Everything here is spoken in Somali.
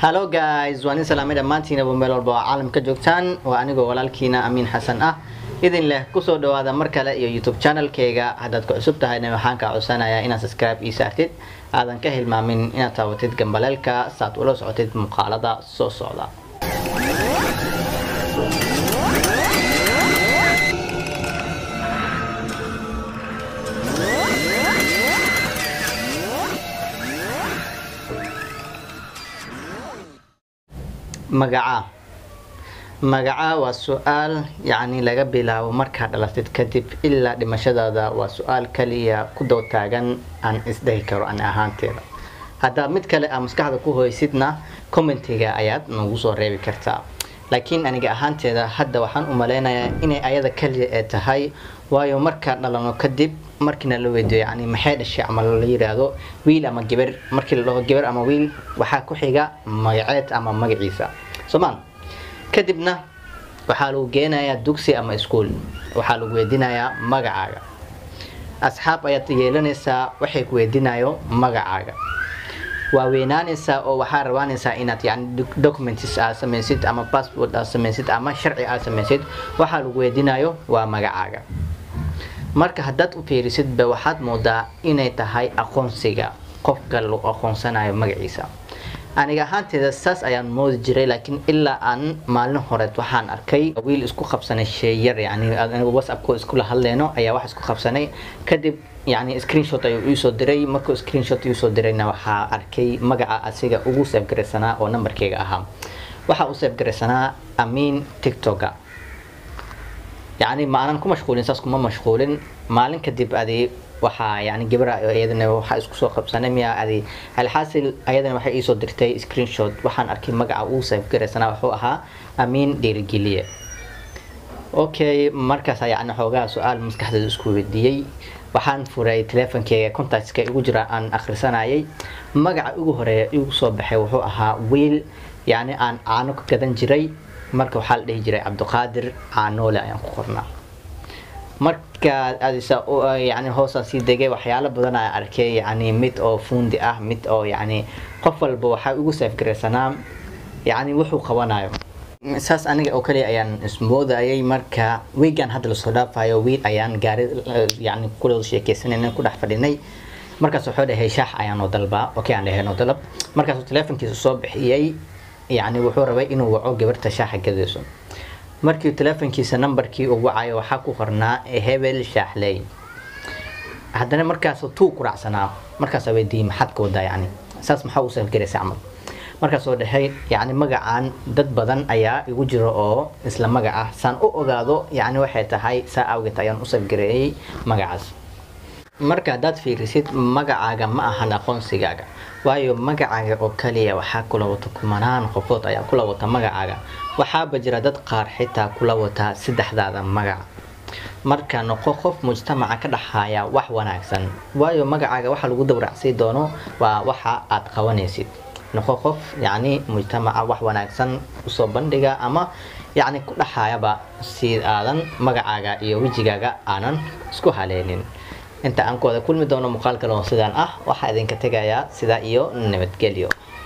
hallo guys waan in salaamay dhammaantiinaba meel walba oo caalamka joogtaan waa anigoo walaalkiina amiin xasan ah idin leh kusoo dhawaada mar kale iyo youtube channelkayga haddaad ku cusub tahayna waxaan kaa codsanayaa inaad subscribe ii saartid aadan ka hilmaamin inaad taawatid gambaleelka saad ula socotid muuqaalada soo socda magaca magaca waa su-aal yacni laga bilaabo markaad dhalatid kadib ilaa dhimashadaada waa su-aal kaliya ku dow taagan aan isdhehi karo ani ahaanteeda haddaa mid kale aa maskaxda ku hoysidna commentiga ayaad nagu soo reebi kartaa laakiin aniga ahaanteeda hadda waxaan u maleynayaa inay ayada kaliya ee tahay waayo markaan dhalano kadib markiina la weydiyo yani maxay dhashay ama la yiraahdo wiil ama gabar markii la dhaho gabar ama wiil waxaa ku xiga magaceed ama magaciisa soomaan kadibna waxaa lagu geenayaa dugsi ama iskuol waxaa lagu weydiinayaa magacaaga asxaab ayaad yeelanaysaa waxay ku weydiinayo magacaaga waa weynaanaysaa oo waxaa rabaanaysaa inaad yani documents aad samaysid ama passport aad samaysid ama sharci aad samaysid waxaa lagu weydiinayo waa magacaaga marka haddaad u fiirisidba waxaad moodaa inay tahay aqoonsiga qofka lagu aqoonsanayo magaciisa aniga ahaanteeda saas ayaan moodi jiray laakiin ilaa aan maalin horeed waxaan arkay wiil isku qabsanay sheeyar yani anigu whatsappko iskula hadleyno ayaa wax isku qabsanay kadib yani screenshot ayuu iisoo diray markuu screenshot iisoo dirayna waxaa arkay magaca asiga ugu seefgaraysanaa oo nambarkeyga ahaa waxaa u seefgaraysanaa amiin tiktoka yani ma aanan ku mashquulin saas kuma mashquulin maalin kadib adi waxaa yani gabra iyadana waxaa isku soo qabsanay miya adi alxaasil ayadana waxay iisoo dirtay screenshot waxaan arkay magaca uu seefgaraysanaa wuxuu ahaa amiin dhiirigeliye okay markaas yani xoogaa su-aal maskaxdeeda isku weydiiyey waxaan furay teleefonkeyga contactka igu jira aan akhrisanayay magaca ugu horeeya igu soo baxay wuxuu ahaa wiil yani aan caano ka gadan jiray marka waxaa la dhihi jiray cabdiqaadir caanoole ayaan ku qornaa marka adisa yani hoosaan sii degay waxyaalo badan aan arkay yani mid oo fuundi ah mid oo yani qof walba waxaa ugu saafgaraysanaa yani wuxuu qabanayo saas aniga oo kaliya ayaan ismoodayay marka wiigan hadda lasoo dhaafayo wiil ayaan gaari yani kula sheekeysanayna ku dhex fadhinay markaas wuxuu dhahay shaax ayaan noo dalbaa okay aan dhahay noo dalab markaasuu teleefonkiisa soo bixiyey yani wuxuu rabay inuu waco gabarta shaaxa gadayso markii teleefonkiisa nambarkii uu wacayo waxaa ku qornaa hebel shaaxley haddana markaas tuu ku raacsanaa markaasaa weydiiyey maxaad ka wadaa yani saas maxaa u safgaraysa camal markaasoo dhahay yani magacaan dad badan ayaa igu jira oo isla magac ah saan u ogaado yani waxay tahay saa awgeed ayaan u safgareeyey magacaas marka haddaad fiirisid magacaaga ma ahan aqoonsigaaga waayo magacaaga oo kaliya waxaa kula wata kumanaan qofood ayaa kula wata magacaaga waxaaba jira dad qaar xitaa kula wata saddexdaada magac marka noqo qof mujtamaca ka dhaxaaya wax wanaagsan waayo magacaaga waxa lagu dawracsii doono waa waxa aad qabanaysid noqo qof yani mujtamaca wax wanaagsan usoo bandhiga ama yani ku dhaxaayaba si aadan magacaaga iyo wejigaaga aanan isku haleynin inta aan ku wada kulmi doono muuqaal kale oo sidaan ah waxaa idinka tegayaa sidaa iyo nabadgelyo